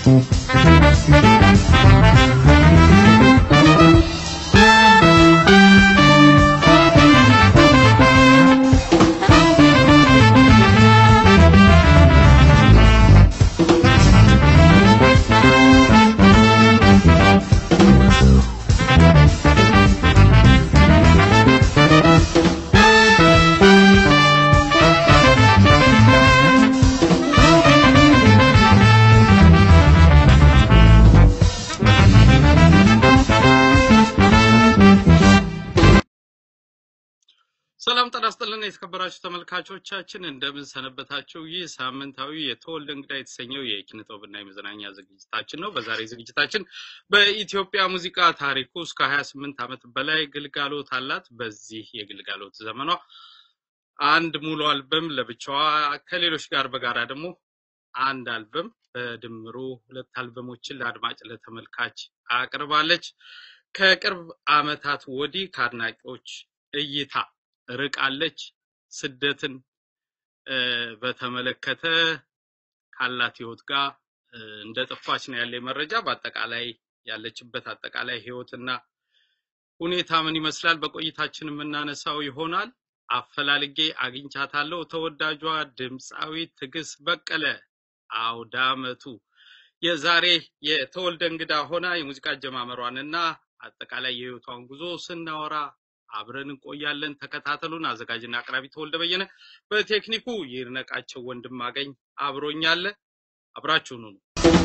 ሰላም ጤና ይስጥልን የተከበራችሁ ተመልካቾቻችን እንደምን ሰነበታችሁ? ይህ ሳምንታዊ የተወልደ እንግዳ የተሰኘው የኪነ ጥበብና የመዝናኛ ዝግጅታችን ነው። በዛሬ ዝግጅታችን በኢትዮጵያ ሙዚቃ ታሪክ ውስጥ ከ28 ዓመት በላይ ግልጋሎት አላት። በዚህ የግልጋሎት ዘመኗ አንድ ሙሉ አልበም ለብቻዋ ከሌሎች ጋር በጋራ ደግሞ አንድ አልበም በድምሩ ሁለት አልበሞችን ለአድማጭ ለተመልካች አቅርባለች። ከቅርብ ዓመታት ወዲህ ከአድናቂዎች እይታ ርቃለች። ስደትን እ፣ በተመለከተ ካላት ህይወት ጋር እ፣ እንደጠፋች ነው ያለ መረጃ። በአጠቃላይ ያለችበት አጠቃላይ ህይወትና ሁኔታ ምን ይመስላል በቆይታችን የምናነሳው ይሆናል። አፈላልጌ አግኝቻታለሁ። ተወዳጇ ድምፃዊት ትዕግስት በቀለ አውደ ዓመቱ የዛሬ የተወልደ እንግዳ ሆና የሙዚቃ አጀማመሯንና አጠቃላይ የህይወቷን ጉዞ ስናወራ አብረን እንቆያለን። ተከታተሉን። አዘጋጅና አቅራቢ ተወልደ በየነ፣ በቴክኒኩ ይድነቃቸው ወንድም አገኝ አብሮኛለ። አብራችሁኑ ነው።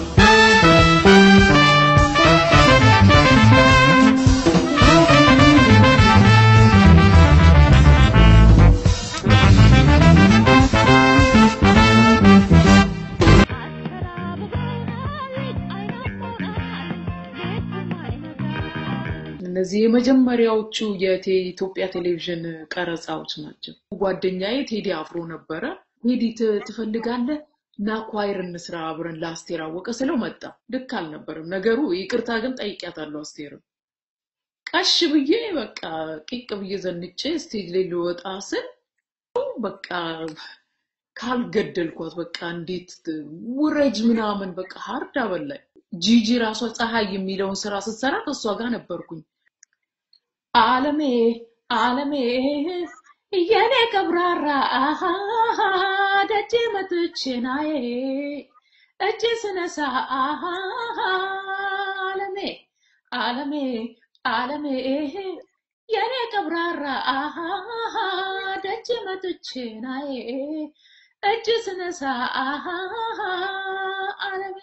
እነዚህ የመጀመሪያዎቹ የኢትዮጵያ ቴሌቪዥን ቀረጻዎች ናቸው። ጓደኛዬ ቴዲ አፍሮ ነበረ። ቴዲ ት- ትፈልጋለህ እና ኳይር እንስራ አብረን ለአስቴር አወቀ ስለው መጣ። ልክ አልነበረም ነገሩ። ይቅርታ ግን ጠይቂያታለሁ አስቴርም። ቀሽ ብዬ በቃ ቂቅ ብዬ ዘንጬ ስቴጅ ላይ ልወጣ ስል በቃ ካልገደልኳት በቃ እንዴት ውረጅ ምናምን በቃ ሀርድ አበላኝ። ጂጂ ራሷ ፀሐይ የሚለውን ስራ ስትሰራ ከእሷ ጋር ነበርኩኝ። አለሜ አለሜ የኔ ቀብራራ አሃ ደጅ መጥቼ ናዬ እጅ ስነሳ አሃ አለሜ አለሜ አለሜ የኔ ቀብራራ አሃ ደጅ መጥቼ ናዬ እጅ ስነሳ አሃ አለሜ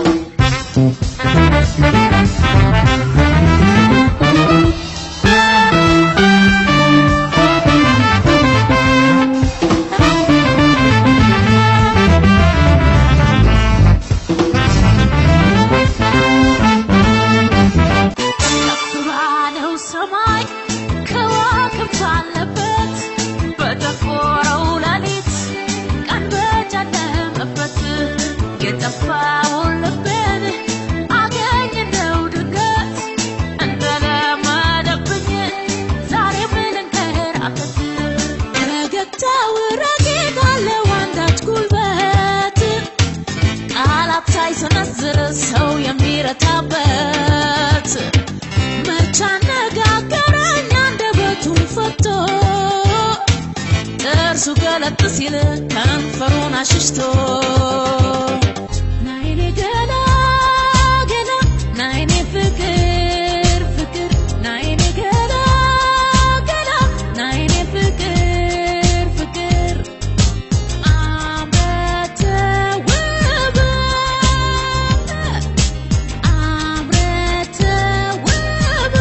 ከፍ ባለው ሰማይ ከዋክብት አለበት በጠቆረው ሌሊት ቀን በጨለመበት የጠፋውን ልቤን አገኘው ድንገት እንደለመደብኝ ዛሬ ምን እንከራተት ረገግታው ረጌጥ አለው አንዳች ጉልበት ቃላት ሳይሰነዝር ሰው የሚረታበት መች አነጋገረኝ አንደበቱን ፈቶ ጥርሱ ገለጥ ሲል ከንፈሩን አሽሽቶ ናይኔ ገላ ገላ ናይኔ ፍቅር ፍቅር ናይኔ ገላ ገላ ናይኔ ፍቅር ፍቅር አምረተ ውብ አምረተ ውብ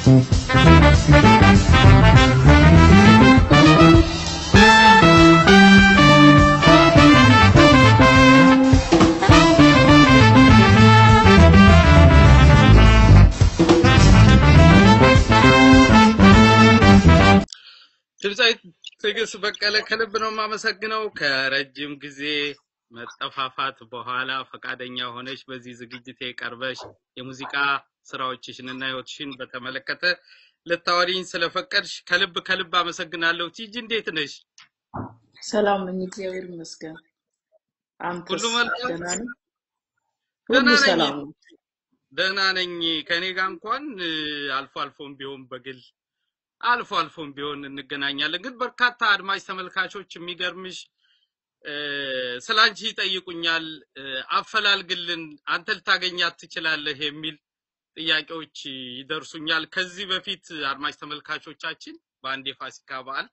ድምፃዊ ትዕግስት በቀለ ከልብ ነው የማመሰግነው። ከረጅም ጊዜ መጠፋፋት በኋላ ፈቃደኛ ሆነሽ በዚህ ዝግጅቴ ቀርበሽ የሙዚቃ ስራዎችሽን እና ህይወትሽን በተመለከተ ልታወሪኝ ስለፈቀድሽ ከልብ ከልብ አመሰግናለሁ። ቲጂ እንዴት ነሽ? ሰላም ነኝ፣ እግዚአብሔር ይመስገን። አንተስ ሁሉ መልካም? ደህና ነህ? ደህና ሁሉ ነኝ። ሰላም ነው። ደህና ነኝ። ከኔ ጋር እንኳን እ፣ አልፎ አልፎም ቢሆን በግል አልፎ አልፎም ቢሆን እንገናኛለን። ግን በርካታ አድማጭ ተመልካቾች የሚገርምሽ እ፣ ስለ አንቺ ይጠይቁኛል። እ፣ አፈላልግልን፣ አንተ ልታገኛት ትችላለህ የሚል ጥያቄዎች ይደርሱኛል። ከዚህ በፊት አድማጭ ተመልካቾቻችን በአንድ የፋሲካ በዓል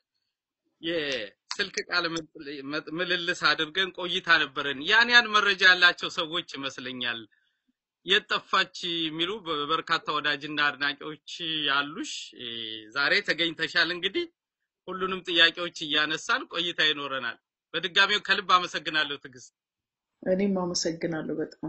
የስልክ ቃለ ምል- ምልልስ አድርገን ቆይታ ነበረን። ያን ያን መረጃ ያላቸው ሰዎች ይመስለኛል የት ጠፋች የሚሉ በ- በርካታ ወዳጅና አድናቂዎች ያሉሽ እ፣ ዛሬ ተገኝተሻል። እንግዲህ ሁሉንም ጥያቄዎች እያነሳን ቆይታ ይኖረናል። በድጋሚው ከልብ አመሰግናለሁ ትዕግስት። እኔም አመሰግናለሁ በጣም።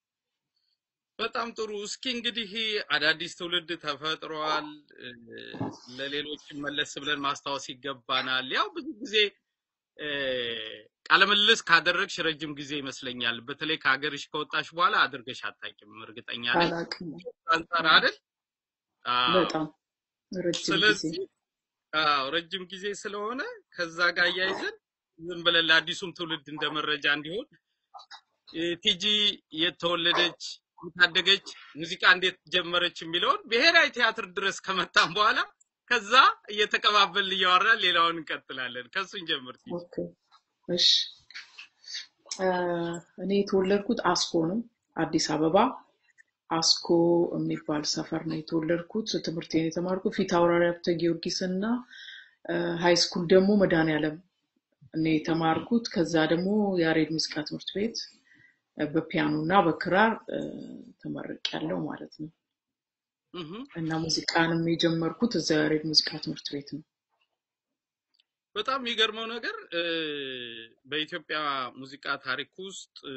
በጣም ጥሩ። እስኪ እንግዲህ አዳዲስ ትውልድ ተፈጥሯል። እ፣ ለሌሎች መለስ ብለን ማስታወስ ይገባናል። ያው ብዙ ጊዜ እ፣ ቃለ ምልልስ ካደረግሽ ረጅም ጊዜ ይመስለኛል። በተለይ ከሀገርሽ ከወጣሽ በኋላ አድርገሽ አታውቂም፣ እርግጠኛ ነኝ። አላቅም አንጻር አይደል? አዎ። በጣም ረጅም ጊዜ ስለዚህ አዎ ረጅም ጊዜ ስለሆነ ከዛ ጋር እያይዘን ዝም ብለን ለአዲሱም ትውልድ እንደ መረጃ እንዲሆን እ፣ ቲጂ የት ተወለደች፣ የታደገች፣ ሙዚቃ እንዴት ጀመረች የሚለውን ብሔራዊ ቲያትር ድረስ ከመጣን በኋላ ከዛ እየተቀባበልን እያወራን ሌላውን እንቀጥላለን። ከሱን ጀምር ቲጂ። ኦኬ እሺ እ፣ እኔ የተወለድኩት አስኮ ነው፣ አዲስ አበባ አስኮ የሚባል ሰፈር ነው የተወለድኩት። ትምህርቴን የተማርኩት ፊት አውራሪ ሀብተ ጊዮርጊስ እና ሃይ ስኩል ደግሞ መድኃኔዓለም እኔ የተማርኩት። ከዛ ደግሞ ያሬድ ሙዚቃ ትምህርት ቤት እ፣ በፒያኖ እና በክራር እ፣ ተመርቄያለሁ ማለት ነው። እህ እና ሙዚቃንም የጀመርኩት እዛ ያሬድ ሙዚቃ ትምህርት ቤት ነው። በጣም የሚገርመው ነገር እ፣ በኢትዮጵያ ሙዚቃ ታሪክ ውስጥ እ፣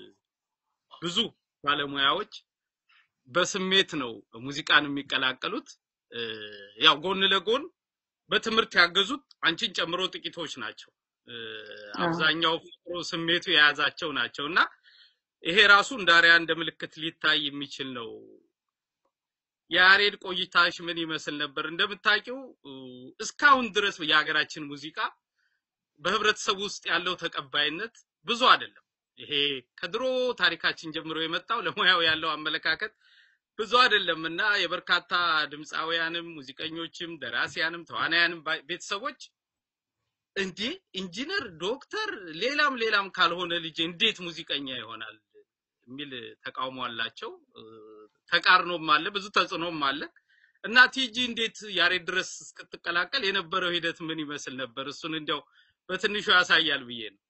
ብዙ ባለሙያዎች በስሜት ነው ሙዚቃን የሚቀላቀሉት። እ፣ ያው ጎን ለጎን በትምህርት ያገዙት አንቺን ጨምሮ ጥቂቶች ናቸው። እ፣ አዎ አብዛኛው ፍቅሩ ስሜቱ የያዛቸው ናቸው እና ይሄ ራሱ እንደ አርአያ እንደ ምልክት ሊታይ የሚችል ነው። የያሬድ ቆይታሽ ምን ይመስል ነበር? እንደምታውቂው እ፣ እስካሁን ድረስ የሀገራችን ሙዚቃ በህብረተሰቡ ውስጥ ያለው ተቀባይነት ብዙ አይደለም። ይሄ ከድሮ ታሪካችን ጀምሮ የመጣው ለሙያው ያለው አመለካከት ብዙ አይደለም እና የበርካታ ድምፃውያንም ሙዚቀኞችም ደራሲያንም ተዋናያንም ባ- ቤተሰቦች እንዴ ኢንጂነር፣ ዶክተር፣ ሌላም ሌላም ካልሆነ ልጅ እንዴት ሙዚቀኛ ይሆናል የሚል ተቃውሞ አላቸው። እ፣ ተቃርኖም አለ፣ ብዙ ተጽዕኖም አለ እና ቲጂ እንዴት ያሬድ ድረስ እስክትቀላቀል የነበረው ሂደት ምን ይመስል ነበር? እሱን እንዲያው በትንሹ ያሳያል ብዬ ነው።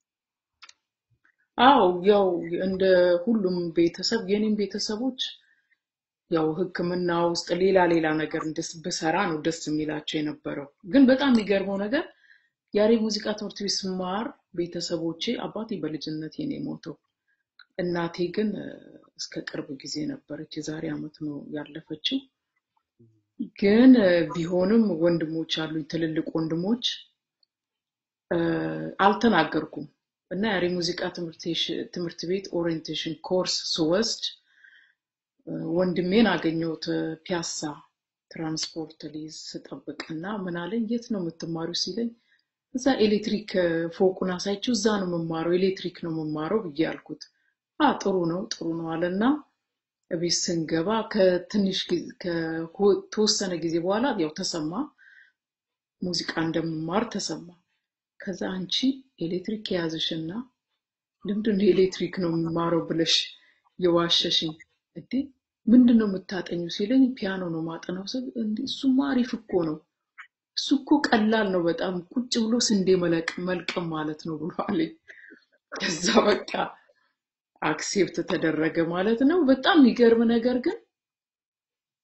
አዎ ያው እንደ ሁሉም ቤተሰብ የኔም ቤተሰቦች ያው ሕክምና ውስጥ ሌላ ሌላ ነገር እንደስ ብሰራ ነው ደስ የሚላቸው የነበረው። ግን በጣም የሚገርመው ነገር ያሬድ ሙዚቃ ትምህርት ቤት ስማር ቤተሰቦቼ አባቴ በልጅነቴ ነው የሞተው። እናቴ ግን እ፣ እስከ ቅርብ ጊዜ ነበረች። የዛሬ ዓመት ነው ያለፈችው። ግን እ፣ ቢሆንም ወንድሞች አሉኝ፣ ትልልቅ ወንድሞች እ፣ አልተናገርኩም እና ያሬድ ሙዚቃ ትምህርቴሽ- ትምህርት ቤት ኦሪየንቴሽን ኮርስ ስወስድ እ፣ ወንድሜን አገኘሁት እ፣ ፒያሳ ትራንስፖርት ሊይዝ ስጠብቅ እና ምን አለኝ፣ የት ነው የምትማሪው ሲለኝ እዛ ኤሌክትሪክ እ፣ ፎቁን አሳይቼው እዛ ነው የምማረው ኤሌክትሪክ ነው የምማረው ብዬ አልኩት። አ ጥሩ ነው ጥሩ ነው አለና እቤት ስንገባ ከትንሽ ጊዜ- ከተወሰነ ጊዜ በኋላ ያው ተሰማ ሙዚቃ እንደምማር ተሰማ። ከዛ አንቺ ኤሌክትሪክ የያዝሽና ለምንድን ነው ኤሌክትሪክ ነው የምማረው ብለሽ የዋሸሽኝ? እንዴ ምንድን ነው የምታጠኙ ሲለኝ ፒያኖ ነው ማጠናው ስል እንዴ እሱማ አሪፍ እኮ ነው እሱ እኮ ቀላል ነው በጣም ቁጭ ብሎ ስንዴ መለቅ መልቀም ማለት ነው ብሎ አለኝ። ከዛ በቃ አክሴፕት ተደረገ ማለት ነው። በጣም የሚገርም ነገር ግን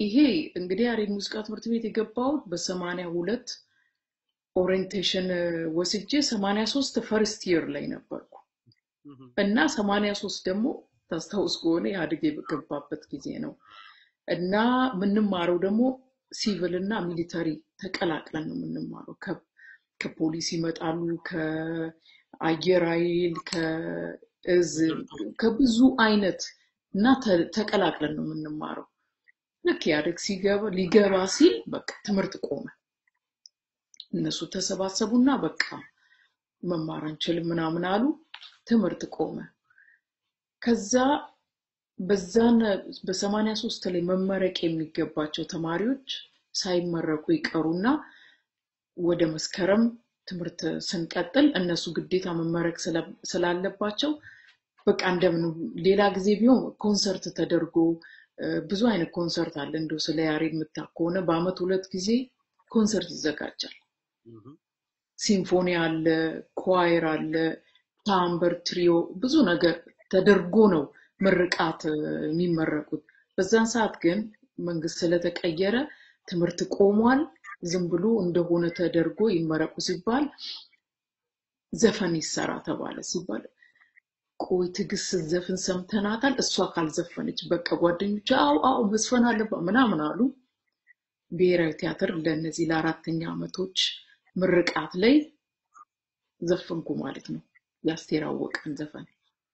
ይሄ እንግዲህ ያሬድ ሙዚቃ ትምህርት ቤት የገባሁት በሰማንያ ሁለት ኦሪየንቴሽን ወስጄ ሰማንያ ሶስት ፈርስት ይር ላይ ነበርኩ እህ፣ እና ሰማንያ ሶስት ደግሞ ታስታውስ ከሆነ ኢህአዴግ የገባበት ጊዜ ነው እና የምንማረው ደግሞ ሲቪል እና ሚሊተሪ ተቀላቅለን ነው የምንማረው። ከ- ከፖሊስ ይመጣሉ፣ ከአየር ኃይል፣ ከእዝ፣ ከብዙ አይነት እና ተ- ተቀላቅለን ነው የምንማረው። ልክ ኢህአዴግ ሲገባ ሊገባ ሲል በቃ ትምህርት ቆመ። እነሱ ተሰባሰቡና በቃ መማር አንችልም ምናምን አሉ። ትምህርት ቆመ። ከዛ በዛን በሰማንያ ሶስት ላይ መመረቅ የሚገባቸው ተማሪዎች ሳይመረቁ ይቀሩና ወደ መስከረም ትምህርት ስንቀጥል እነሱ ግዴታ መመረቅ ስለ- ስላለባቸው በቃ እንደምን ሌላ ጊዜ ቢሆን ኮንሰርት ተደርጎ እ፣ ብዙ አይነት ኮንሰርት አለ። እንደው ስለ ያሬድ የምታውቅ ከሆነ በአመት ሁለት ጊዜ ኮንሰርት ይዘጋጃል። እህ፣ ሲምፎኒ አለ፣ ኳየር አለ፣ ታምበር፣ ትሪዮ ብዙ ነገር ተደርጎ ነው ምርቃት እ፣ የሚመረቁት። በዛን ሰዓት ግን መንግስት ስለተቀየረ ትምህርት ቆሟል። ዝም ብሎ እንደሆነ ተደርጎ ይመረቁ ሲባል ዘፈን ይሰራ ተባለ። ሲባል ቆይ ትዕግስት ስትዘፍን ሰምተናታል፣ እሷ ካልዘፈነች በቃ ጓደኞቿ አው አው መዝፈን አለባት ምናምን አሉ። ብሔራዊ ቲያትር ለእነዚህ ለአራተኛ ዓመቶች ምርቃት ላይ ዘፈንኩ ማለት ነው። የአስቴር አወቀን ዘፈን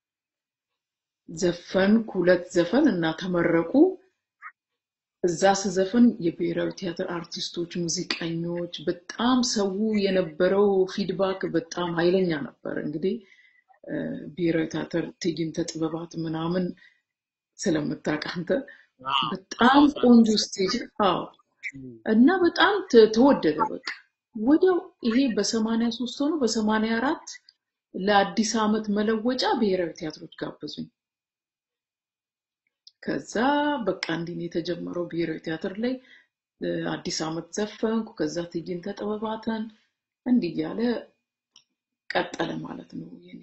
ዘፈንኩ፣ ሁለት ዘፈን እና ተመረቁ። እዛ ስዘፍን የብሔራዊ ቲያትር አርቲስቶች፣ ሙዚቀኞች በጣም ሰው የነበረው ፊድባክ በጣም ኃይለኛ ነበር። እንግዲህ እ፣ ብሔራዊ ቲያትር ትዕይንተ ጥበባት ምናምን ስለምታውቅ አንተ አዎ፣ በጣም አስታውሳለሁ። ቆንጆ ስቴጅ አዎ እህ፣ እና በጣም ተ- ተወደደ። በቃ ወዲያው ይሄ በሰማንያ ሶስት ሆኖ በሰማንያ አራት ለአዲስ ዓመት መለወጫ ብሔራዊ ቲያትሮች ጋበዙኝ። ከዛ በቃ እንዲህ ነው የተጀመረው ብሔራዊ ቲያትር ላይ እ፣ አዲስ ዓመት ዘፈንኩ። ከዛ ትዕይንተ ጥበባትን እንዲህ እያለ ቀጠለ ማለት ነው የኔ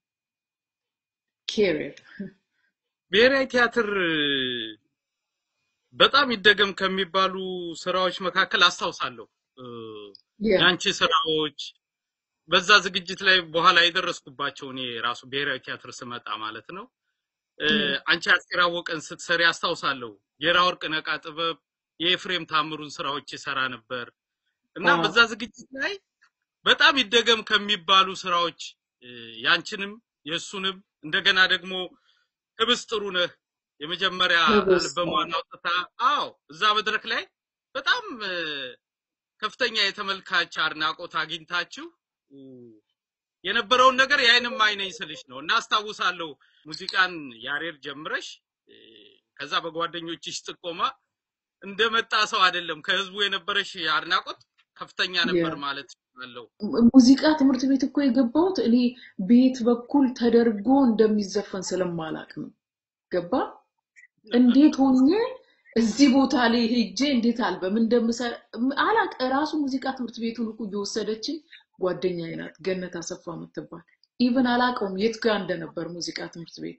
ኬሪየር። ብሔራዊ ቲያትር በጣም ይደገም ከሚባሉ ስራዎች መካከል አስታውሳለሁ እ፣ ያ የአንቺ ስራዎች በዛ ዝግጅት ላይ በኋላ የደረስኩባቸው እኔ ራሱ ብሔራዊ ቲያትር ስመጣ ማለት ነው። እ፣ እም፣ አንቺ አስቴር አወቀን ስትሰሪ አስታውሳለሁ። የራ ወርቅ ነቃ ጥበብ የኤፍሬም ታምሩን ስራዎች ይሰራ ነበር እና አዎ በዛ ዝግጅት ላይ በጣም ይደገም ከሚባሉ ስራዎች እ፣ ያንቺንም የእሱንም እንደገና ደግሞ ህብስት ጥሩ ነህ የመጀመሪያ ህብስት አልበሟን አውጥታ አዎ እዛ መድረክ ላይ በጣም እ፣ ከፍተኛ የተመልካች አድናቆት አግኝታችሁ እ፣ የነበረውን ነገር የዓይንም አይነኝ ስልሽ ነው እና አስታውሳለሁ ሙዚቃን ያሬድ ጀምረሽ እ፣ ከዛ በጓደኞችሽ ጥቆማ እንደመጣ ሰው አይደለም ከህዝቡ የነበረሽ አድናቆት ከፍተኛ ያ ነበር ማለት አለው። ሙዚቃ ትምህርት ቤት እኮ የገባሁት እኔ ቤት በኩል ተደርጎ እንደሚዘፈን ስለማላቅ ነው። ገባ? እንዴት ሆኜ እዚህ ቦታ ላይ ሄጄ እንዴት አልበም እንደምሰራ አላቅ። ራሱ ሙዚቃ ትምህርት ቤቱን እኮ እየወሰደችኝ ጓደኛዬ ናት ገነት አሰፋ የምትባል ኢቭን አላቀውም የት ጋር እንደነበር ሙዚቃ ትምህርት ቤት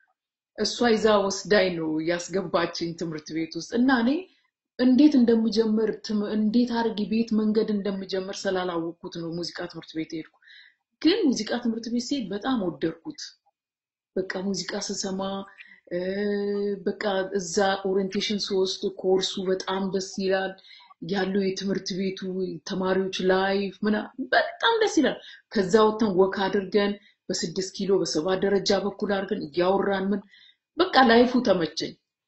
እሷ ይዛ ወስዳኝ ነው ያስገባችኝ ትምህርት ቤት ውስጥ እና እኔ እንዴት እንደምጀምር ትም- እንዴት አድርጌ ቤት መንገድ እንደምጀምር ስላላወቅኩት ነው ሙዚቃ ትምህርት ቤት ሄድኩ። ግን ሙዚቃ ትምህርት ቤት ስሄድ በጣም ወደድኩት። በቃ ሙዚቃ ስሰማ እ፣ በቃ እዛ ኦሪየንቴሽን ስወስድ ኮርሱ በጣም ደስ ይላል። ያለው የትምህርት ቤቱ ተማሪዎች ላይፍ ምና በጣም ደስ ይላል። ከዛ ወጥተን ወክ አድርገን በስድስት ኪሎ በሰባ ደረጃ በኩል አድርገን እያወራን ምን በቃ ላይፉ ተመቸኝ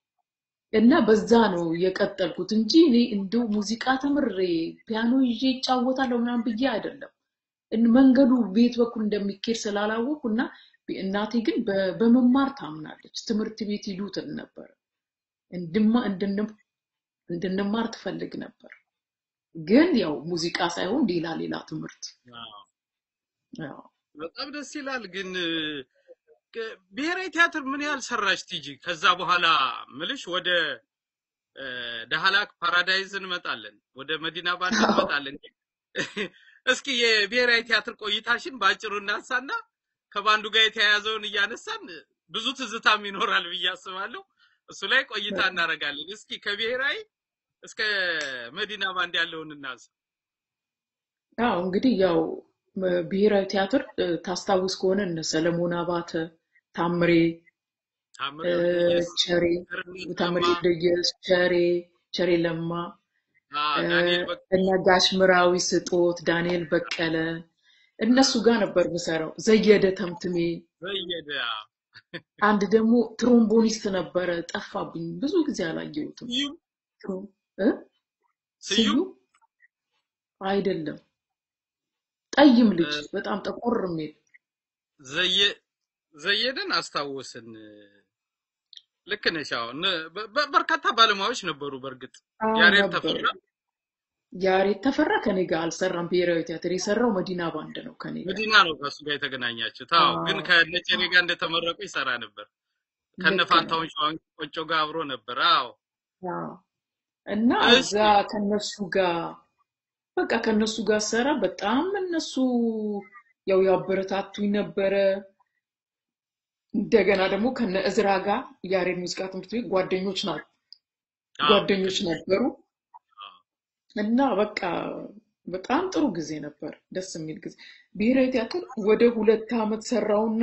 እና በዛ ነው የቀጠልኩት እንጂ እኔ እንደው ሙዚቃ ተምሬ ፒያኖ ይዤ ይጫወታለሁ ምናምን ብዬ አይደለም። እን- መንገዱ ቤት በኩል እንደሚኬድ ስላላወቅኩ እና እናቴ ግን በ- በመማር ታምናለች። ትምህርት ቤት ሂዱ ትል ነበር። እንድማ- እንድንም- እንድንማር ትፈልግ ነበር። ግን ያው ሙዚቃ ሳይሆን ሌላ ሌላ ትምህርት አዎ፣ ያው በጣም ደስ ይላል። ግን እ፣ ከ- ብሔራዊ ቲያትር ምን ያህል ሰራሽ ቲጂ? ከዛ በኋላ ምልሽ ወደ እ፣ ዳህላክ ፓራዳይዝ እንመጣለን፣ ወደ መዲና ባንድ አዎ። እንመጣለን። እስኪ የብሔራዊ ቲያትር ቆይታሽን በአጭሩ እናንሳና ከባንዱ ጋር የተያያዘውን እያነሳን ብዙ ትዝታም ይኖራል ብዬ አስባለሁ። እሱ ላይ ቆይታ እናደርጋለን። እስኪ ከብሔራዊ እስከ መዲና ባንድ ያለውን እናንሳ። አዎ እንግዲህ ያው ም- ብሔራዊ ቲያትር እ፣ ታስታውስ ከሆነ እነ ሰለሞን አባተ፣ ታምሬ ታምሬ እ፣ ወልደየስ፣ ቸሬ ቸርነት ታምሬ ለማ፣ ወልደየስ፣ ቸሬ ቸሬ ለማ አ፣ እ፣ ዳንኤል በቀለ፣ እነ ጋሽ ምራዊ ስጦት፣ ዳንኤል በቀለ እነሱ ጋር ነበር ምሰራው። ዘየደ ተምትሜ፣ ዘየደ፣ አንድ ደግሞ ትሮምቦኒስት ነበረ፣ ጠፋብኝ፣ ብዙ ጊዜ አላየሁትም። ስዩም ትሮ- እ? ስዩም ስዩም አይደለም፣ ጠይም እ፣ ልጅ በጣም ጠቆር የሚል ዘየ ዘየደን አስታወስን። ልክ ነሽ። አሁን በ- በ- በርካታ ባለሙያዎች ነበሩ። በእርግጥ አዎ ያሬድ ነበሩ። ተፈራ ያሬድ ተፈራ ከኔ ጋር አልሰራም። ብሔራዊ ቲያትር የሰራው መዲና ባንድ ነው ከኔ ጋር። መዲና ነው ከእሱ ጋር የተገናኛችሁት? አዎ። ግን አዎ ከነጨኔ ጋር እንደተመረቁ ይሰራ ነበር። ከነ ልክ ነው። ፋንታውን ሸዋን ቆጮ ጋር አብሮ ነበር። አዎ። አዎ እና እሺ እዛ ከነሱ ጋር በቃ ከነሱ ጋር ሰራ። በጣም እነሱ ያው ያበረታቱኝ ነበረ። እንደገና ደግሞ ከነ እዝራ ጋር ያሬድ ሙዚቃ ትምህርት ቤት ጓደኞች ና አዎ፣ ልክ ጓደኞች ነሽ። ነበሩ አዎ። እና በቃ በጣም ጥሩ ጊዜ ነበር፣ ደስ የሚል ጊዜ። ብሔራዊ ቲያትር ወደ ሁለት ዓመት ሰራውና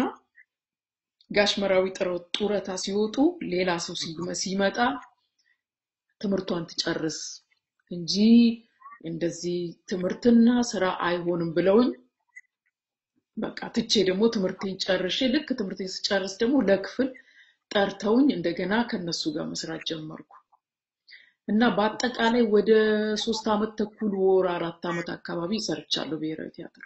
ጋሽ መራዊ ጥረ- ጡረታ ሲወጡ ሌላ ሰው ሲመ- ሲመጣ ትምህርቷን ትጨርስ እንጂ እንደዚህ ትምህርትና ስራ አይሆንም ብለውኝ በቃ ትቼ ደግሞ ትምህርቴን ጨርሼ ልክ ትምህርቴን ስጨርስ ደግሞ ለክፍል ጠርተውኝ እንደገና ከነሱ ጋር መስራት ጀመርኩ እና በአጠቃላይ ወደ ሶስት ዓመት ተኩል ወር አራት ዓመት አካባቢ ሰርቻለሁ ብሔራዊ ቲያትር።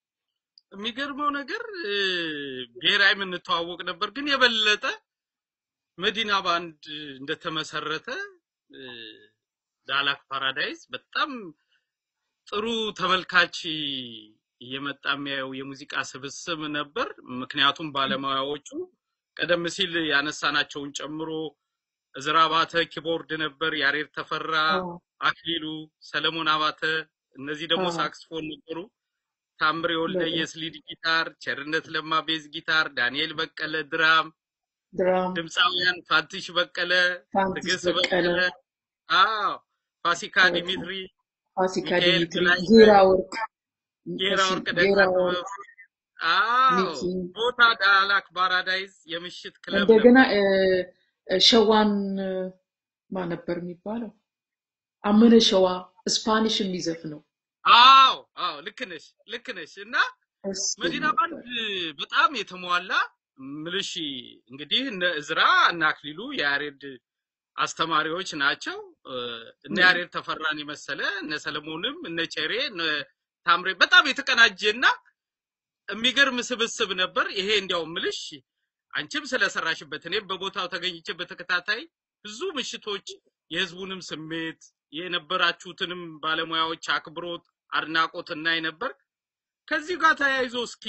የሚገርመው ነገር እ፣ ብሔራዊ የምንተዋወቅ ነበር፣ ግን የበለጠ መዲና ባንድ እንደተመሰረተ እ፣ ዳላክ ፓራዳይዝ በጣም ጥሩ ተመልካች እየመጣ የሚያየው የሙዚቃ ስብስብ ነበር። ምክንያቱም ባለሙያዎቹ ቀደም ሲል ያነሳናቸውን ጨምሮ እዝራ አባተ ኪቦርድ ነበር፣ ያሬድ ተፈራ፣ አዎ አክሊሉ፣ ሰለሞን አባተ፣ እነዚህ ደግሞ አዎ ሳክስፎን ነበሩ። ታምሬ በጣም ወልደየስ ሊድ ጊታር፣ ቸርነት ለማ ቤዝ ጊታር፣ ዳንኤል በቀለ ድራም፣ ድራም፣ ድምፃውያን ፋንትሽ በቀለ፣ ፋንቲስ ትዕግስት በቀለ፣ በቀለ፣ አዎ ፋሲካ በጣም ዲሚትሪ፣ ፋሲካ ሚካኤል ዲሚትሪ፣ ብላይነህ፣ ጌራ ወርቅ፣ ጌራ እሺ ወርቅ ጌራ ደጋ ወርቅ፣ ጥበብ፣ አዎ ሚኪ ቦታ ዳላክ ፓራዳይዝ የምሽት ክለብ እንደገና ነበር። እ፣ እ፣ ሸዋን እ፣ ማን ነበር የሚባለው? አመነ ሸዋ ስፓኒሽ የሚዘፍነው አዎ አዎ ልክ ነሽ ልክ ነሽ እና እሱ መዲና ባንድ ነበር። በጣም የተሟላ ምልሽ እንግዲህ እነ እዝራ እነ አክሊሉ የያሬድ አስተማሪዎች ናቸው። እ፣ እነ እ፣ ያሬድ ተፈራን የመሰለ እነ ሰለሞንም እነ ቸሬ እነ ታምሬ በጣም የተቀናጀና የሚገርም ስብስብ ነበር። ይሄ እንዲያው ምልሽ አንቺም ስለሰራሽበት እኔም በቦታው ተገኝቼ በተከታታይ ብዙ ምሽቶች የህዝቡንም ስሜት የነበራችሁትንም ባለሙያዎች አክብሮት፣ አድናቆት እናይ ነበር። ከዚህ ጋር ተያይዞ እስኪ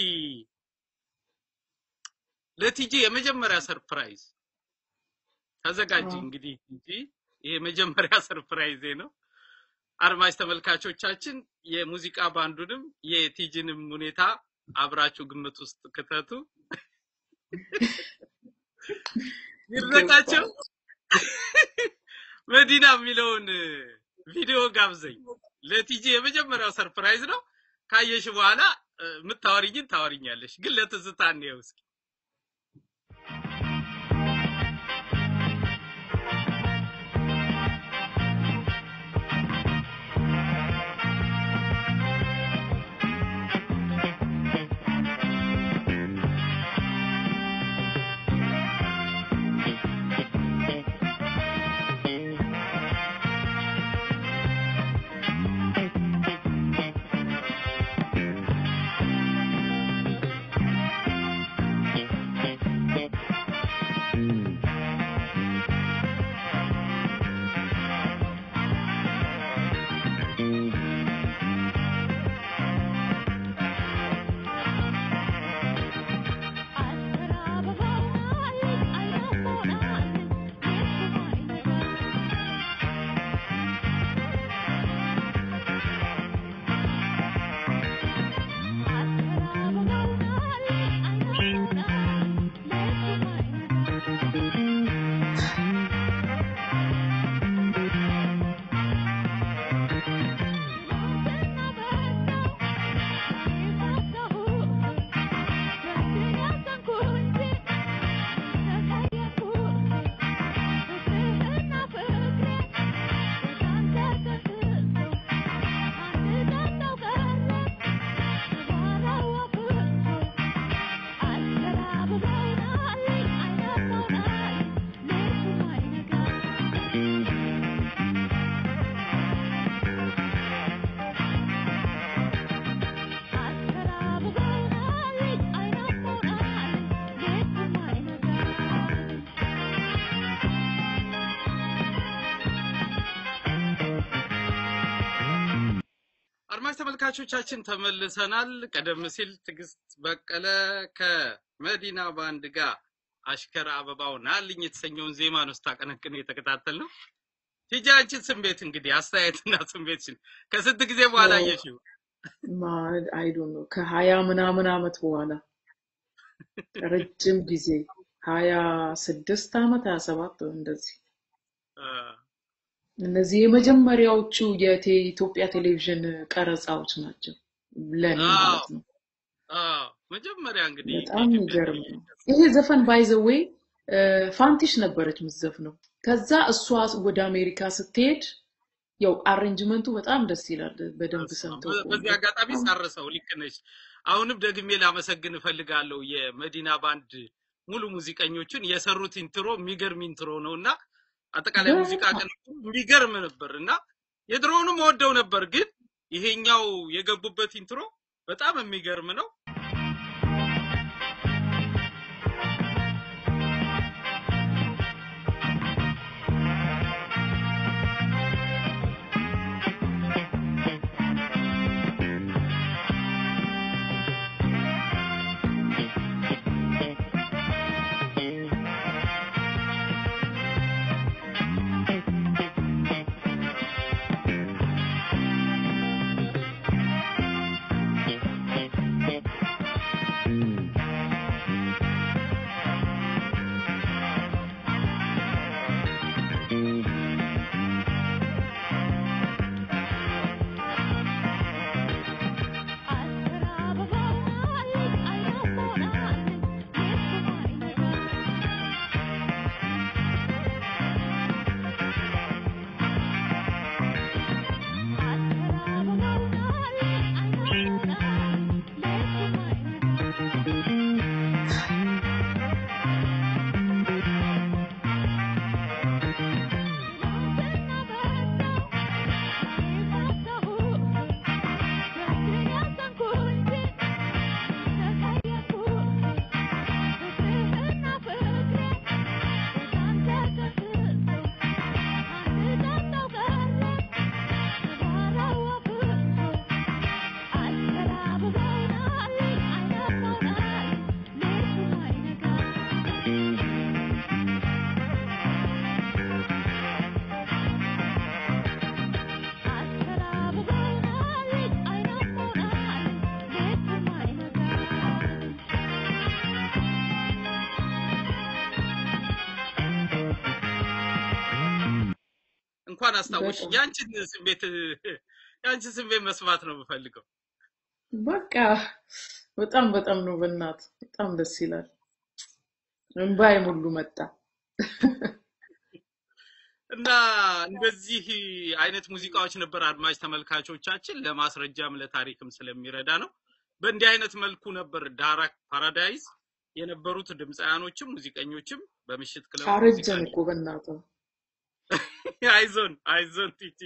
ለቲጂ የመጀመሪያ ሰርፕራይዝ ተዘጋጅ። አዎ እንግዲህ ቲጂ ይሄ የመጀመሪያ ሰርፕራይዜ ነው። አድማጭ ተመልካቾቻችን የሙዚቃ ባንዱንም የቲጂንም ሁኔታ አብራችሁ ግምት ውስጥ ክተቱ። ይድረቃቸው ይገባል። መዲና የሚለውን ቪዲዮ ጋብዘኝ። ለቲጂ የመጀመሪያው ሰርፕራይዝ ነው። ካየሽ በኋላ እ፣ የምታወሪኝን ታወሪኛለሽ፣ ግን ለትዝታ እንየው እስኪ። Thank አድማጭ ተመልካቾቻችን ተመልሰናል። ቀደም ሲል ትዕግስት በቀለ ከመዲና ባንድ ጋር አሽከር አበባው ናልኝ የተሰኘውን ዜማ ነው ስታቀነቅን የተከታተል ነው። ቲጂ አንቺን ስሜት እንግዲህ አስተያየትና ስሜትሽን ከስንት ጊዜ በኋላ ያው አየሽው? አይዶ ነው ከሀያ ምናምን አመት በኋላ ረጅም ጊዜ ሀያ ስድስት አመት ሀያ ሰባት እንደዚህ አ፣ እነዚህ የመጀመሪያዎቹ የኢትዮጵያ ቴሌቪዥን ቀረጻዎች ናቸው ለእኔ አዎ ማለት ነው። አዎ መጀመሪያ እንግዲህ በጣም የኢትዮጵያ የሚገርም ነው። ቴሌቪዥን ይሄ ዘፈን ባይዘዌ ፋንቲሽ ነበረች የምትዘፍነው። ከዛ እሷ ወደ አሜሪካ ስትሄድ ያው አሬንጅመንቱ በጣም ደስ ይላል። በደንብ በስመ አብ። ሰምተው በ- በዚህ ከሆነ አጋጣሚ በጣም ሳረሰው ልክ ነሽ። አሁንም ደግሜ ላመሰግን እፈልጋለሁ የመዲና ባንድ ሙሉ ሙዚቀኞችን የሰሩት ኢንትሮ የሚገርም ኢንትሮ ነው እና አጠቃላይ ሙዚቃ በጣም ቀን የሚገርም ነበር እና የድሮውንም ወደው ነበር፣ ግን ይሄኛው የገቡበት ኢንትሮ በጣም የሚገርም ነው። እንኳን አስታወሽ። በጣም ያንቺን ስሜት ያንቺን ስሜት መስማት ነው የምፈልገው። በቃ በጣም በጣም ነው በእናት በጣም ደስ ይላል። እንባዬ ሙሉ መጣ። እና እንደዚህ አይነት ሙዚቃዎች ነበር አድማጭ ተመልካቾቻችን ለማስረጃም ለታሪክም ስለሚረዳ ነው። በእንዲህ አይነት መልኩ ነበር ዳራክ ፓራዳይዝ የነበሩት ድምፃያኖችም ሙዚቀኞችም በምሽት ክለብ ሙዚቃ አረጀን እኮ በእናትህ አይዞን አይዞን ቲቲ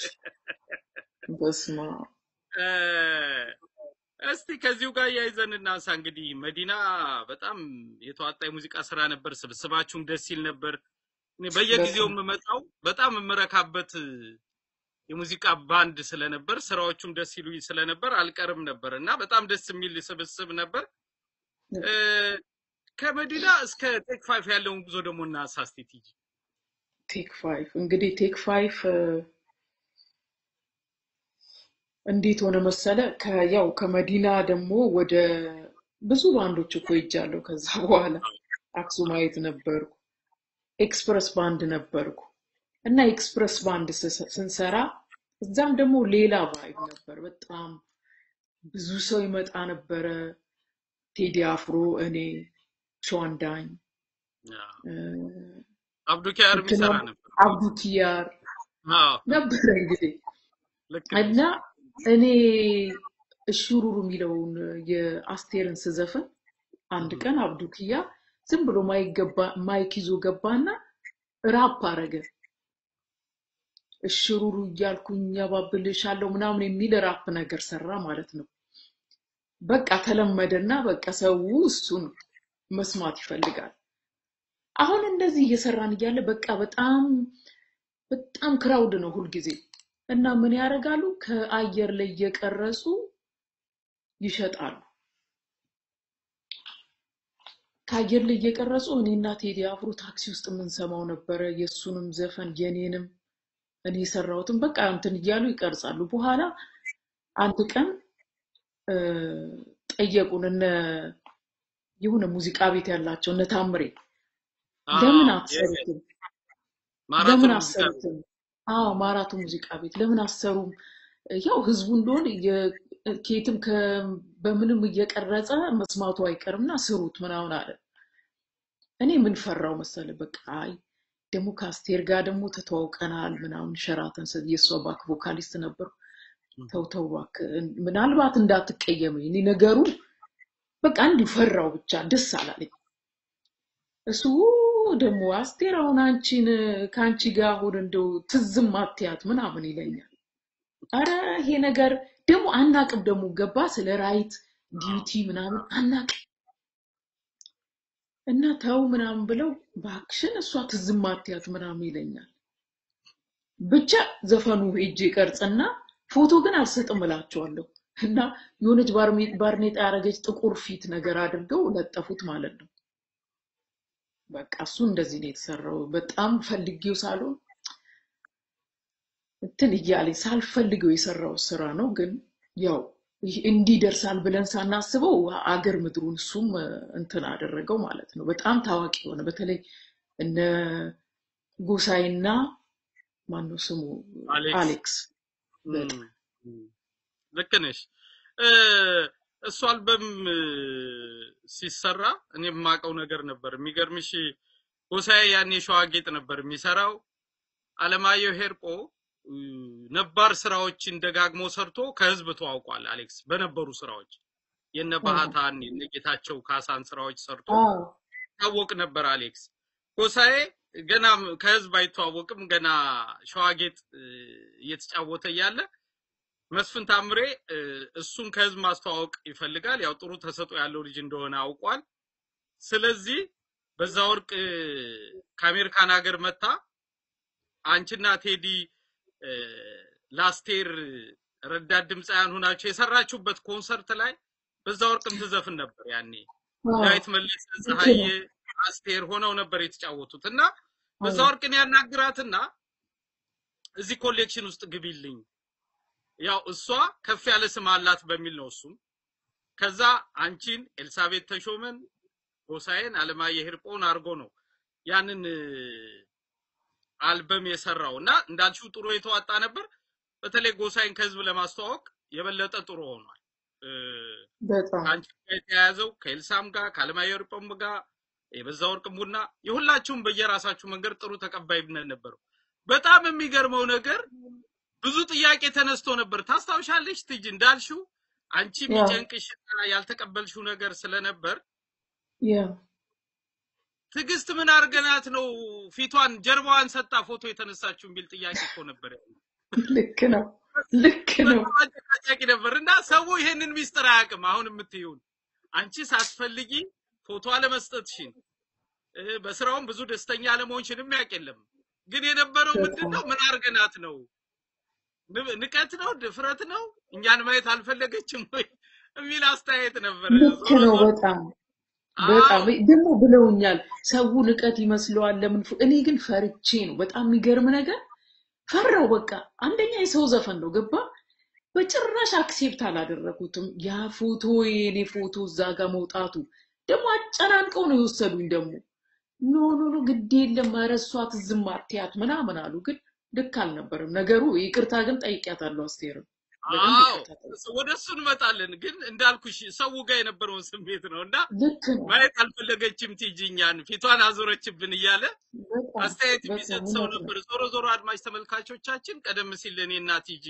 በስማ እ፣ እስቲ ከዚሁ ጋር እያይዘን እናንሳ። እንግዲህ መዲና በጣም የተዋጣ የሙዚቃ ስራ ነበር። ስብስባችሁም ደስ ይል ነበር። እኔ በየጊዜው በጣም የምመጣው በጣም የምረካበት የሙዚቃ ባንድ ስለነበር ስራዎቹም ደስ ይሉኝ ስለነበር አልቀርም ነበር እና በጣም ደስ የሚል ስብስብ ነበር። እ፣ ከመዲና እስከ ቴክ ፋይፍ ያለውን ጉዞ ደግሞ እናንሳ እስቲ ቲጂ። ቴክ ፋይፍ እንግዲህ ቴክ ፋይፍ እንዴት ሆነ መሰለ ከያው ከመዲና ደግሞ ወደ ብዙ ባንዶች እኮ ሄጃለሁ። ከዛ በኋላ አክሱማይት ነበርኩ፣ ኤክስፕረስ ባንድ ነበርኩ እና ኤክስፕረስ ባንድ ስስ- ስንሰራ እዛም ደግሞ ሌላ ቫይብ ነበር። በጣም ብዙ ሰው ይመጣ ነበረ። ቴዲ አፍሮ፣ እኔ፣ ሸዋንዳኝ እ፣ አብዱኪያር እንትና የሚሰራ ነበር። አብዱ ኪያር አዎ ነበረ እንግዲህ ልክ እና ነሽ። እኔ እሹሩሩ የሚለውን የአስቴርን ስዘፍን አንድ እህ፣ ቀን አብዱ ኪያ ዝም ብሎ ማይክ ገባ- ማይክ ይዞ ገባና ራፕ አረገ። እሽሩሩ እያልኩኝ ያባብልሻለሁ ምናምን የሚል ራፕ ነገር ሰራ ማለት ነው። በቃ ተለመደና በቃ ሰው እሱን መስማት ይፈልጋል። አሁን እንደዚህ እየሰራን እያለ በቃ በጣም በጣም ክራውድ ነው ሁልጊዜ እና ምን ያደርጋሉ? ከአየር ላይ እየቀረጹ ይሸጣሉ። ከአየር ላይ እየቀረጹ እኔና ቴዲ አፍሮ ታክሲ ውስጥ የምንሰማው ነበረ። የእሱንም ዘፈን የኔንም እኔ የሰራሁትን በቃ እንትን እያሉ ይቀርጻሉ። በኋላ አንድ ቀን እ፣ ጠየቁን እነ የሆነ ሙዚቃ ቤት ያላቸው እነ ታምሬ ለምን አዎ የ- አትሰሩትም? ማራቶን ለምን ሙዚቃ ቤት አትሰሩትም? አዎ ማራቶ ሙዚቃ ቤት ለምን አትሰሩም? ያው ህዝቡ እንደሆነ የ- ከየትም ከ- በምንም እየቀረጸ መስማቱ አይቀርምና ስሩት ምናምን አለ። እኔ ምን ፈራው መሰለ በቃ አይ ደግሞ ከአስቴር ጋር ደግሞ ተተዋውቀናል ምናምን ሸራተን ስ- የእሷ ባክ ቮካሊስት ነበርኩ። ተው ተው እባክህ ምናልባት እንዳትቀየመኝ እኔ ነገሩ በቃ እንዲሁ ፈራው ብቻ ደስ አላለኝ። እሱ ደግሞ አስቴር አሁን አንቺን ከአንቺ ጋር አሁን እንደው ትዝም አትያት ምናምን ይለኛል። አረ ይሄ ነገር ደግሞ አናቅም ደግሞ ገባ ስለ ራይት ዲዩቲ ምናምን አናቅም እና ተው ምናምን ብለው ባክሽን እሷ ትዝም አትያት ምናምን ይለኛል። ብቻ ዘፈኑ ሄጄ ቀርጽና ፎቶ ግን አልሰጥም እላቸዋለሁ እና የሆነች ባርሜ- ባርኔጣ ያደረገች ጥቁር ፊት ነገር አድርገው ለጠፉት ማለት ነው። በቃ እሱ እንደዚህ ነው የተሰራው። በጣም ፈልጌው ሳልሆን እንትን እያለኝ ሳልፈልገው የሰራው ስራ ነው። ግን ያው ይህ እንዲህ ይደርሳል ብለን ሳናስበው አገር ምድሩን እሱም እ፣ እንትን አደረገው ማለት ነው። በጣም ታዋቂ የሆነ በተለይ እነ ጎሳይና ማነው ስሙ አሌክስ አሌክስ በጣም እም፣ እም፣ ልክ ነሽ። እ፣ እሱ አልበም እ፣ ሲሰራ እኔ የማውቀው ነገር ነበር። የሚገርምሽ ጎሳዬ ያኔ ሸዋ ጌጥ ነበር የሚሰራው። አለማየሁ ሄርጶ እ፣ ነባር ስራዎችን ደጋግሞ ሰርቶ ከህዝብ ተዋውቋል። አሌክስ በነበሩ ስራዎች የነ አዎ ባህታን የነ ጌታቸው ካሳን ስራዎች ሰርቶ አዎ ይታወቅ ነበር። አሌክስ ጎሳዬ ገና ከህዝብ አይተዋወቅም። ገና ሸዋጌጥ እ፣ እየተጫወተ እያለ መስፍን ታምሬ እ፣ እሱን ከህዝብ ማስተዋወቅ ይፈልጋል። ያው ጥሩ ተሰጥኦ ያለው ልጅ እንደሆነ አውቋል። ስለዚህ በዛ ወርቅ እ፣ ከአሜሪካን ሀገር መታ አንቺና ቴዲ እ፣ ለአስቴር ረዳት ድምፃውያን ሆናችሁ የሰራችሁበት ኮንሰርት ላይ በዛ ወርቅም ትዘፍን ነበር ያኔ አዎ ዳዊት መለሰ፣ ልክ ፀሐዬ፣ ነው። አስቴር ሆነው ነበር የተጫወቱት እና በዛ አዎ ወርቅን ያናግራትና እዚህ ኮሌክሽን ውስጥ ግቢልኝ፣ ያው እሷ ከፍ ያለ ስም አላት በሚል ነው እሱም ከዛ አንቺን ኤልሳቤት ተሾመን ጎሳዬን አለማየሁ ሂርጶን አድርጎ ነው ያንን እ፣ አልበም የሰራው እና እንዳልሽው ጥሩ የተዋጣ ነበር። በተለይ ጎሳዬን ከህዝብ ለማስተዋወቅ የበለጠ ጥሩ ሆኗል። እ፣ በጣም ከአንቺ ጋር የተያያዘው ከኤልሳም ጋር ከአለማየሁ ሂርጶም ጋር የበዛ ወርቅም ቡና የሁላችሁም በየራሳችሁ መንገድ ጥሩ ተቀባይነት ነበረው። በጣም የሚገርመው ነገር ብዙ ጥያቄ ተነስቶ ነበር። ታስታውሻለሽ ትጅ እንዳልሽው አንቺ ያ የሚጨንቅሽና ያልተቀበልሽው ነገር ስለነበር ያ ትዕግስት ምን አድርገናት ነው ፊቷን ጀርባዋን ሰጣ ፎቶ የተነሳችው የሚል ጥያቄ እኮ ነበር። ያለው። ልክ ነው ልክ ነው በጣም አጨቃጫቂ ነበር እና ሰው ይሄንን ሚስጥር አያውቅም። አሁን የምትይውን አንቺ ሳትፈልጊ ፎቶ አለመስጠትሽን እ፣ በስራውም ብዙ ደስተኛ አለመሆንሽንም ያውቅ የለም። ግን የነበረው ምንድን በጣም ነው? ምን አድርገናት ነው? ን- ንቀት ነው? ድፍረት ነው? እኛን ማየት አልፈለገችም ወይ የሚል አስተያየት ነበር። ልክ ዞሮ ነው ዞሮ በጣም በጣም አዎ ደግሞ ብለውኛል። ሰው ንቀት ይመስለዋል ለምን ፎ- እኔ ግን ፈርቼ ነው። በጣም የሚገርም ነገር ፈራው። በቃ አንደኛ የሰው ዘፈን ነው ገባ። በጭራሽ አክሴፕት አላደረኩትም። ያ ፎቶ የኔ ፎቶ እዛ ጋር መውጣቱ ደግሞ አጨናንቀው ነው የወሰዱኝ። ደግሞ ኖ ኖ ኖ ግድ የለም ኧረ እሷ ትዝም አትያት ምናምን አሉ። ግን ልክ አልነበረም ነገሩ። ይቅርታ ግን ጠይቂያታለሁ አስቴርም በደንብ አዎ ይቅርታ ጠይቂ። እስ- ወደ እሱ እንመጣለን። ግን እንዳልኩሽ ሰው ጋር የነበረውን ስሜት ነው እና ልክ ነው ማየት አልፈለገችም ቲጂ እኛን ፊቷን አዞረችብን እያለ በጣም አስተያየት በጣም የሚሰጥ ሰው እውነት ነው። ነበር። ዞሮ ዞሮ አድማጭ ተመልካቾቻችን ቀደም ሲል እኔና ቲጂ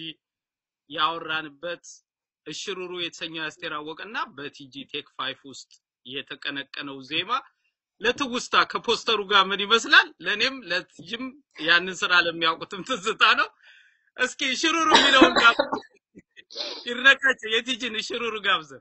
ያወራንበት እሽሩሩ የተሰኘው የአስቴር አወቀና በቲጂ ቴክ ፋይፍ ውስጥ የተቀነቀነው ዜማ ለትውስታ ከፖስተሩ ጋር ምን ይመስላል? ለእኔም ለቲጂም ያንን ስራ ለሚያውቁትም ትዝታ ነው። እስኪ ሽሩሩ የሚለውን ጋር ይድነቃቸው የቲጂን ሽሩሩ ጋብዘን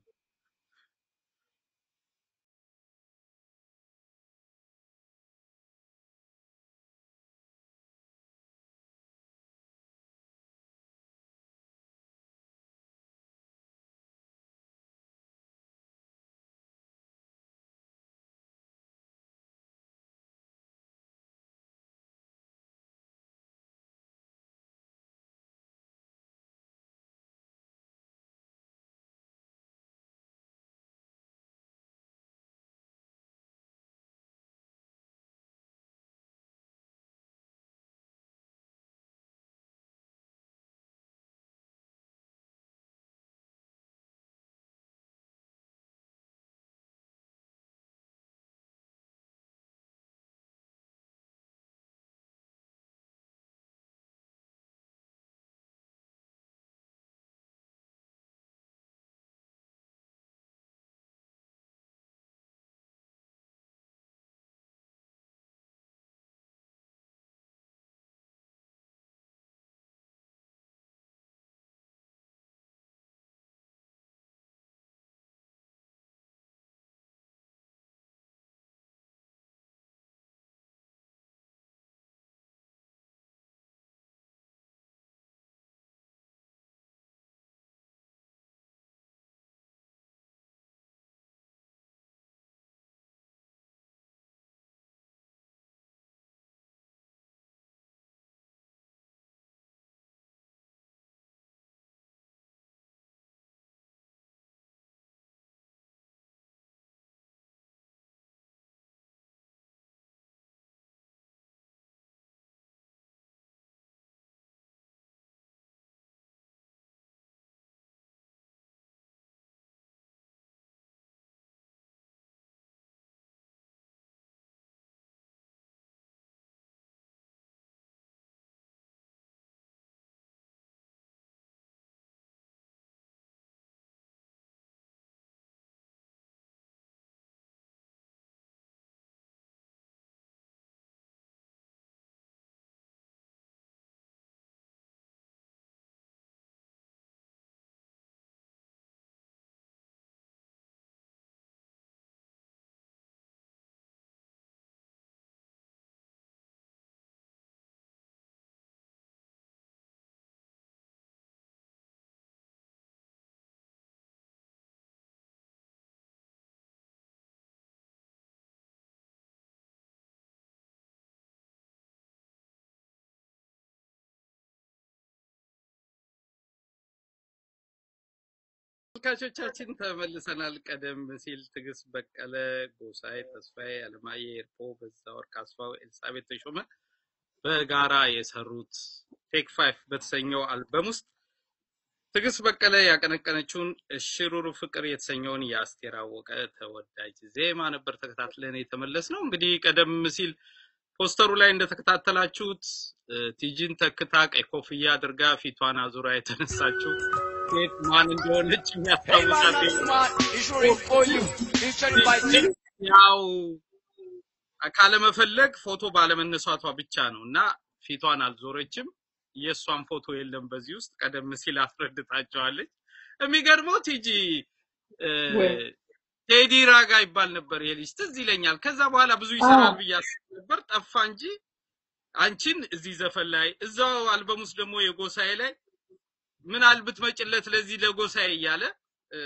ተመልካቾቻችን ተመልሰናል። ቀደም ሲል ትዕግስት በቀለ፣ ጎሳዬ ተስፋዬ፣ አለማየሁ ኤርፖ፣ በዛወርቅ አስፋው፣ ኤልሳቤት ተሾመ በጋራ የሰሩት ቴክ ፋይፍ በተሰኘው አልበም ውስጥ ትዕግስት በቀለ ያቀነቀነችውን እሽሩሩ ፍቅር የተሰኘውን የአስቴር አወቀ ተወዳጅ ዜማ ነበር ተከታትለን የተመለስ ነው። እንግዲህ ቀደም ሲል ፖስተሩ ላይ እንደተከታተላችሁት እ፣ ቲጂን ተክታ ቀይ ኮፍያ አድርጋ ፊቷን አዙራ የተነሳችው ሴት ማን እንደሆነች Hey man, የሚያስታውሳት that's smart. It's really for you. Featured by ቲጂ Tim. ያው ካለመፈለግ ፎቶ ባለመነሳቷ ብቻ ነው እና ፊቷን አልዞረችም። የእሷን ፎቶ የለም በዚህ ውስጥ ቀደም ሲል አስረድታቸዋለች። የሚገርመው ቲጂ እ፣ ወይ ቴዲ ራጋ ይባል ነበር ይሄ ልጅ ትዝ ይለኛል። ከዛ በኋላ ብዙ አዎ ይሰራል ብዬ አስብ ነበር፣ ጠፋ እንጂ አንቺን እዚህ ዘፈን ላይ እዛው አልበም ውስጥ ደግሞ የጎሳዬ ላይ ምን አል ብትመጭለት ለዚህ ለጎሳዬ እያለ እ፣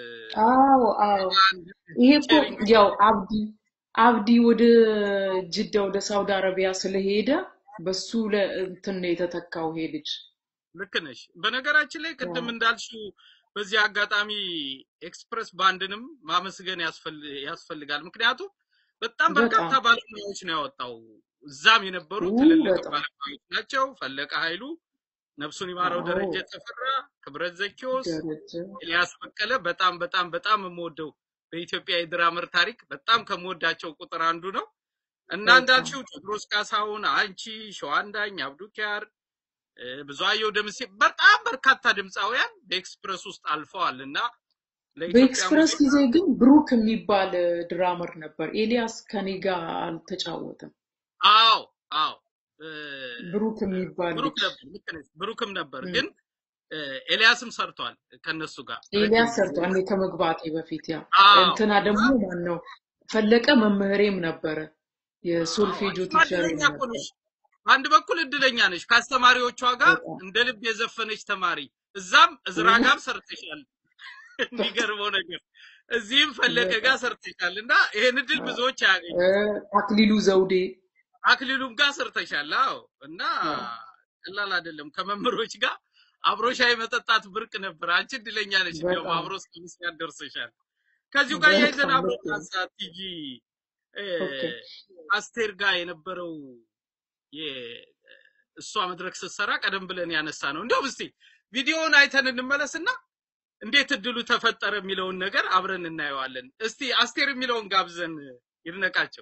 አዎ አዎ አንድ ይሄ እኮ ፊቸሪንግ ያው አብዲ አብዲ ወደ ጅዳ ወደ ሳውዲ አረቢያ ስለሄደ በሱ ለ- እንትን ነው የተተካው ይሄ ልጅ ልክ ነሽ። በነገራችን ላይ ቅድም አዎ እንዳልሽው በዚህ አጋጣሚ ኤክስፕረስ ባንድንም ማመስገን ያስፈል- ያስፈልጋል። ምክንያቱም በጣም በርካታ በጣም ባለሙያዎች ነው ያወጣው። እዛም የነበሩ ው ትልልቅ በጣም ባለሙያዎች ናቸው። ፈለቀ ኃይሉ፣ ነፍሱን ይማረው፣ አዎ ደረጀ ተፈራ፣ ክብረት ዘኪዎስ፣ ደረጀ ኤልያስ በቀለ በጣም በጣም በጣም የምወደው በኢትዮጵያ የድራመር ታሪክ በጣም ከምወዳቸው ቁጥር አንዱ ነው እና በጣም እንዳልሽው ቴዎድሮስ ካሳሁን፣ አንቺ፣ ሸዋንዳኝ፣ አብዱኪያር እ፣ ብዙአየሁ ደምሴ በጣም በርካታ ድምፃውያን በኤክስፕረስ ውስጥ አልፈዋል እና ለኢትዮጵያ በኤክስፕረስ ሙዚቃ ጊዜ ግን ብሩክ የሚባል ድራመር ነበር። ኤልያስ ከኔ ጋር አልተጫወተም። አዎ አዎ እ፣ ብሩክ የሚባል ብሩክ ልጅ ነበር ልክ ነሽ፣ ብሩክም ነበር እም፣ ግን እ፣ ኤልያስም ሰርቷል ከነሱ ጋር ረጅም ኤልያስ ጊዜ ሰርቷል። እኔ ከመግባቴ በፊት ያ አዎ እንትና እና ደግሞ ማን ነው ፈለቀ መምህሬም ነበረ። አዎ የሶልፌጆ አንቺማ ቲቸሬም እድለኛ እኮ ነበር። ነሽ። በአንድ በኩል እድለኛ ነሽ፣ ከአስተማሪዎቿ ጋር በጣም እንደ ልብ የዘፈነች ተማሪ፣ እዛም እዝራ ው ጋር ሰርተሻል። በጣም የሚገርመው ነገር እዚህም ፈለቀ በጣም ጋር ሰርተሻል እና ይሄን እድል ብዙዎች አያገኙ። እ፣ አክሊሉ ዘውዴ አክሊሉም ጋር ሰርተሻል። አዎ እና አዎ ቀላል አይደለም። ከመምህሮች ጋር አብሮ ሻይ መጠጣት ብርቅ ነበር። አንቺ እድለኛ ነሽ፣ እንዲያውም በጣም አብሮ እስከ ምስጋና ደርሰሻል። ከዚሁ ጋር ያይዘን በጣም አብሮ ልክ ነው። ካሳ ቲጂ እ፣ ኦኬ አስቴር ጋር የነበረው የ- እሷ መድረክ ስትሰራ ቀደም ብለን ያነሳ ነው። እንዲያውም እስቲ ቪዲዮውን አይተን እንመለስና እንዴት እድሉ ተፈጠረ የሚለውን ነገር አብረን እናየዋለን። እስቲ አስቴር የሚለውን ጋብዘን ይድነቃቸው።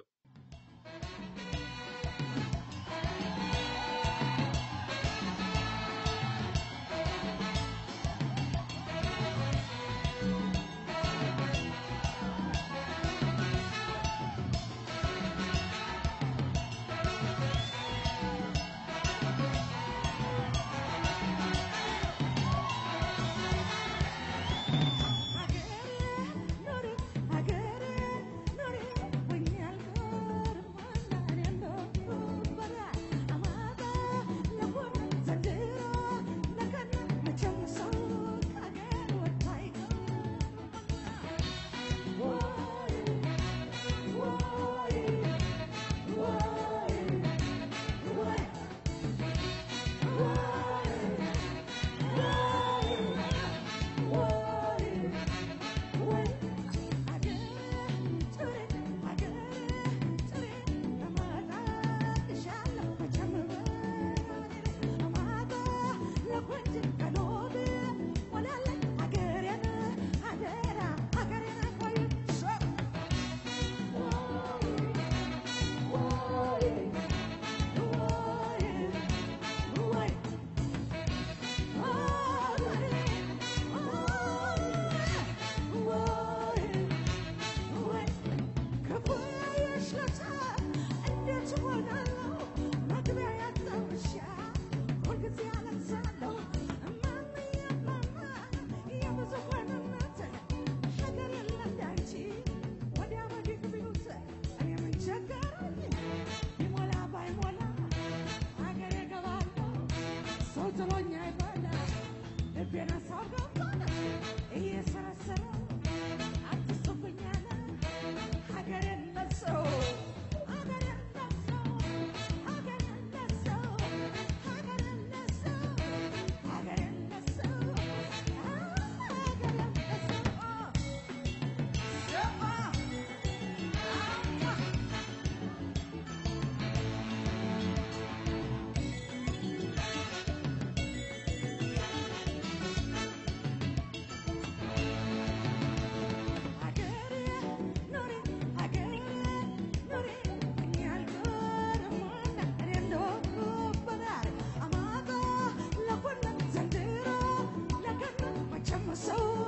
Thank you.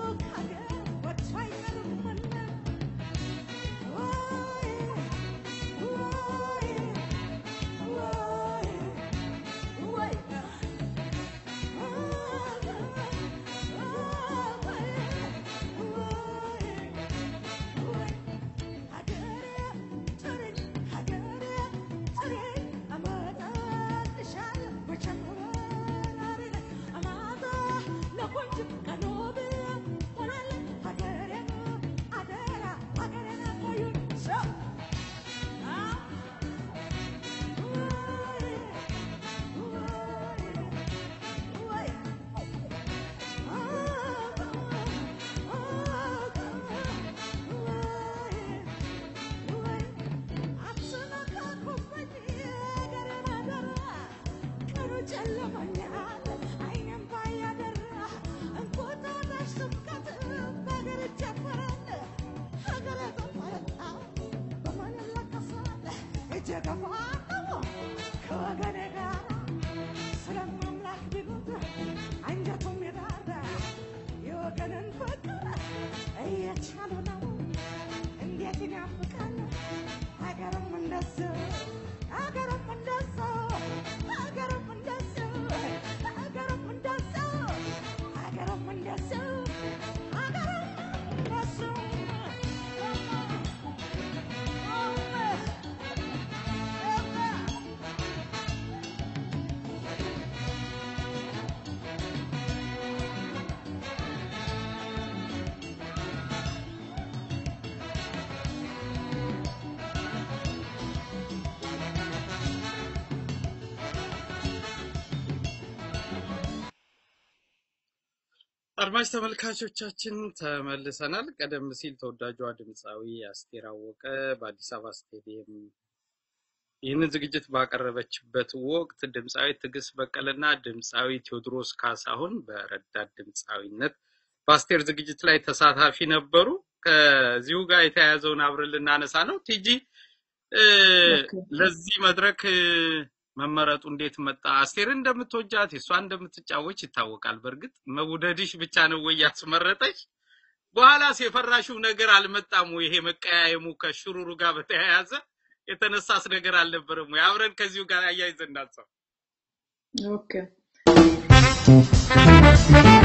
ከወገኔ ጋር ስለማምላክ ቢሉት አንጀቱም ይራራ የወገንን ፍቅር እየቻሉ ነው እንዴት ይናፍቃል ሀገርም እንደሱ ሀገርም እንደሱ ሀገርም እንደሱ ሀገርም እንደሱ ሀገርም እንደሱ ሀገርም እንደሱ አድማጭ ተመልካቾቻችን ተመልሰናል። ቀደም ሲል ተወዳጇ ድምፃዊ አስቴር አወቀ በአዲስ አበባ ስቴዲየም ይህንን ዝግጅት ባቀረበችበት ወቅት ድምፃዊ ትዕግስት በቀለና ድምፃዊ ቴዎድሮስ ካሳሁን በረዳት ድምፃዊነት በአስቴር ዝግጅት ላይ ተሳታፊ ነበሩ። ከዚሁ ጋር የተያያዘውን አብረን ልናነሳ ነው። ቲጂ እ፣ ኦኬ። ለዚህ መድረክ እ፣ መመረጡ እንዴት መጣ? አስቴርን እንደምትወጃት የእሷ እንደምትጫወች ይታወቃል። በእርግጥ መውደድሽ ብቻ ነው ወይ ያስመረጠሽ? በኋላስ የፈራሽው ነገር አልመጣም ወይ? ይሄ መቀያየሙ ከሽሩሩ ጋር በተያያዘ የተነሳስ ነገር አልነበረም ወይ? አብረን ከዚሁ ጋር አያይዘን እናንሳው። ኦኬ